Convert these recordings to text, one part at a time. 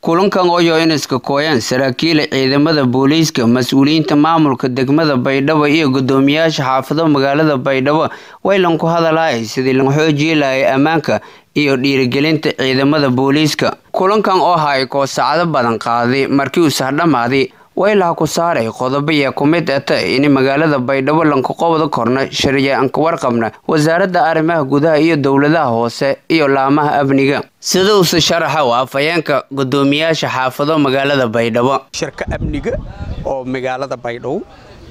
kulankan oo yoiniska kooyaan saraakiila ciidamada booliiska mas-uuliyiinta maamulka degmada baydhabo iyo gudoomiyaasha xaafado magaalada baydhabo waylan ku hadalaayay sidii lan xoojii lahayay ammaanka iyo dhiirigelinta ciidamada booliiska kulankan oo hay koo saacado badan qaaday markii uu sahdhamaaday waylaha ku saaray qodobo yaa ku mid ata in magaalada baydhabo lankuqobda korna shariya aan ka warqabna wasaaradda arrimaha gudaha iyo dowladaha hoose iyo laamaha amniga sida uuse sharaxa u afhayeenka gudoomiyaasha xaafado magaalada baydhabo shirka amniga oo magaalada baydhabo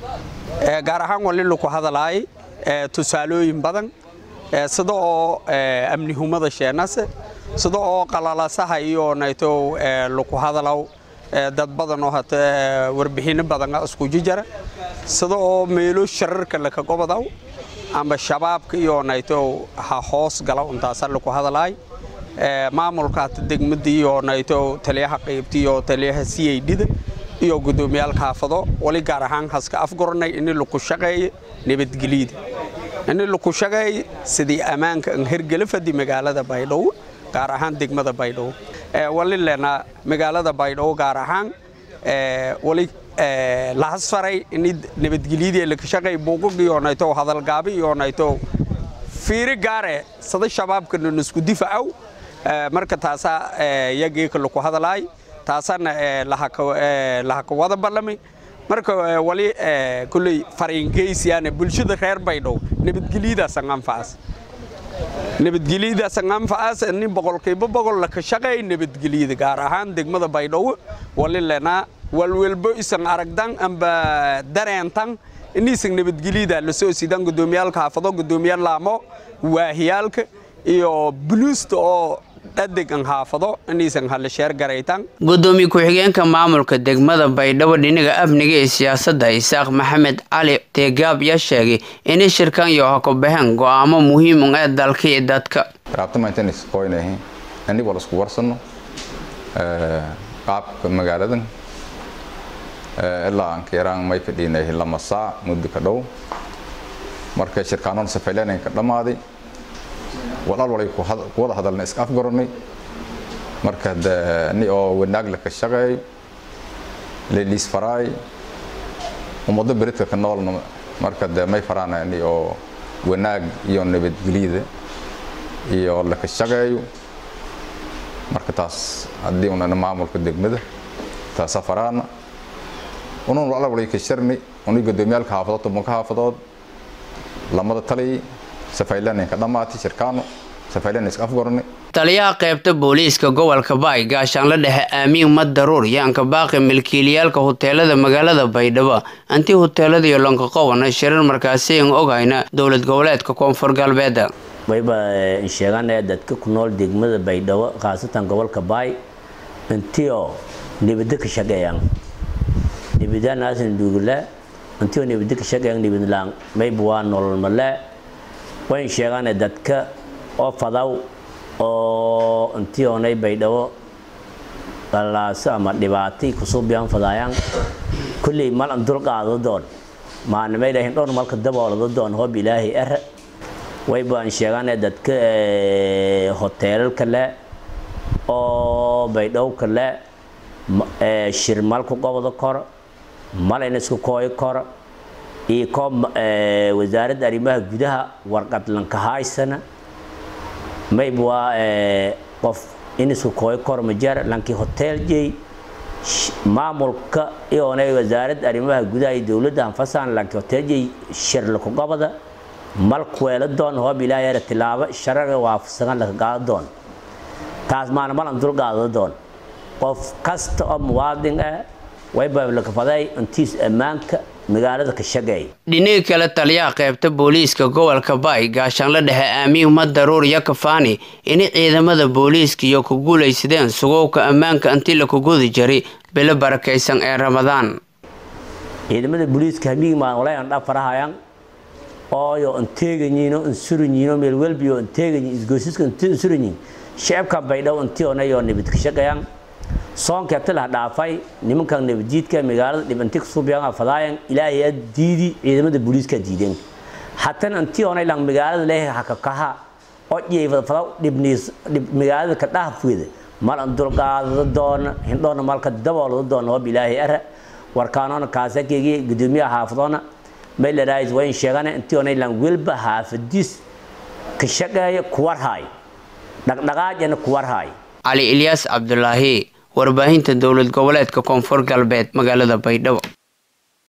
gaar ahaan wali laku hadalaay tusaalooyin badan sida oo amni humada sheenase sida oo qalalasaha iyo nayto laku hadalaw dad badan oo hata warbixinno badan isku jijara sida oo meelo shararka laka gobodaw amba shabaabka iyo nayto ha hoos gala untaasa laku hadalaay maamulka hata degmada iyo nayto taliyaha qaybta iyo taliyaha c i d da iyo guddoomiyaal xaafado wali gaar ahaan haska afgoranay in laku shaqeeyo nabadgelyada in laku shaqeeyo sidii ammaanka an hergela fadi magaalada baydhabo gaar ahaan degmada baydhabo wali lena magaalada baydhabo gaar ahaan wali lahasfaray in nabadgelyadii laka shaqeey buuqug iyo nayto hadalgaabi iyo nayto fiiri gaare sada shabaabka isku difacow marka taasaa yageeka laku hadalaay taasana lahaka wada ballamay marka wali kulley fariingeysiyaana bulshada reer baydhabo nabadgelyadaasan anfacas nabadgelyadaasan anfacaas nin boqolkiiba boqol laka shaqeey nabadgelyada gaar ahaan degmada baydhabo wali lenaa walwalbo isan aragdan amba dareentan iniisan nabadgelyada lasoo sidaan gudoomiyaalka xaafado gudoomiyaal laamo waahiyaalka iyo buluusta oo dhadegan xaafado inaysan hadlasheer garaytan gudoomiye ku-xigeenka maamulka degmada baydhabo dhinaga amniga ee siyaasadda isaaq maxamed cali teegaab yaa sheegay inay shirkan iyo hakobaheen go-aamo muhiim ee dalka iyo dadka raabtamaintanisqoynahi anigoo lasku warsano qaabka magaaladan ilaa anka yaraan may fadhiinahi lama saac muddo ka dhow marka shirkaanoon safaylenayn ka dhammaaday walaal walay ku wada hadalna iska afgaranay marka ni oo wanaag la ka shaqeey leeliis faraay ummado beridka ka noolna marka de may faraana ni oo wanaag iyo nabadgelyada iyo la ka shaqeeyo marka taas haddii unana maamulka degmada taasa faraana unun walaal walay ka sharni uni gudoomiyaalka xaafadood tobanka xaafadood lamada taliy safaylenayn ka dhammaatay shirkaano safaylen iska afgornay taliyaha qaybta booliiska gobolka baay gaashaanla dhexe aamiin mad daruur yaanka baaqi milkiilayaalka huteelada magaalada baydhabo antii huteelada iyo lonkaqowana shirar markaasi an ogayna dowlad goboleedka koonfur galbeeda wayba sheeganaya dadka ku nool degmada baydhabo khaasatan gobolka baay intiio nibado ka shaqeeyaan nibadaanaasan duugla intiio nibado ka shaqeeyaan nibadlaan mayba waa nolol male wayn sheegaane dadka oo fadaw oo intii oonay baydhabo dhalaaso ama dhibaatay kusoo biyaan fadaayaan kulley mal an dulqaado doon maanimay dhahin dhowr malka daboolado doon hoob ilaahay are way baan sheegaane dadka hoteelal kale oo baydhabo kale shir malku gobda kor malayna isku kooyo kor iyo koo wasaaradda arrimaha gudaha warqad lankahaysana mayb waa qof inisku kooy kormajar lankii hotel jey maamulka iyoonay wasaaradda arrimaha gudaha iyo dowladda hanfasaan lankii hotel jey shirlaku gobada malkuweela doon hoob ilaahayara tilaabo sharaga waafsagan laka gaado doon taas maana malan dulgaado doon qof kasta oo muwaadin ah wayba lakafaday intiis ammaanka magaalada ka shaqeey dhinaga kale taliyaha qaybta booliiska gobolka baay gaashaanla dhexe aamiin mad daruur yakafaani inay ciidamada booliiska iyo ku guulaysadeen sugowka ammaanka intii laku gudi jiray bilo barakaysan ee ramadaan ciidamada booliiska hamiigi maan walayan dhab farahayaan ooyo inteeganyiino insuranyiino meel welbiyo inteeganyi isgoysiska insuranyin shacabka baydhabo intii onayo nabad ka shaqeeyaan soonka abtilah dhaafay nimankan nabadjiidka magaalada dhibanti kusuubiyaan fadaayan ilaahay diidi ciidamada booliiska diideen hatan antii onay lang magaalada leeyahay hakakaha oo jeeyfada fadaw dhibniis dhib magaalada ka dhaafweeda mal an dulqaadado doona hindhoona malka daboolado doona hoob ilaahay ara warkaanoona kaasakeygi gudoomiyaha xaafadoona maylerais wayn sheegana intiona ilan welba xaafadiis ka shaqeeya kuwarhaay dhaqdhaqaajana kuwarhaay cali ilyaas cabdulaahi warbaahinta dowlad goboleedka koonfur galbeed magaalada baydhabo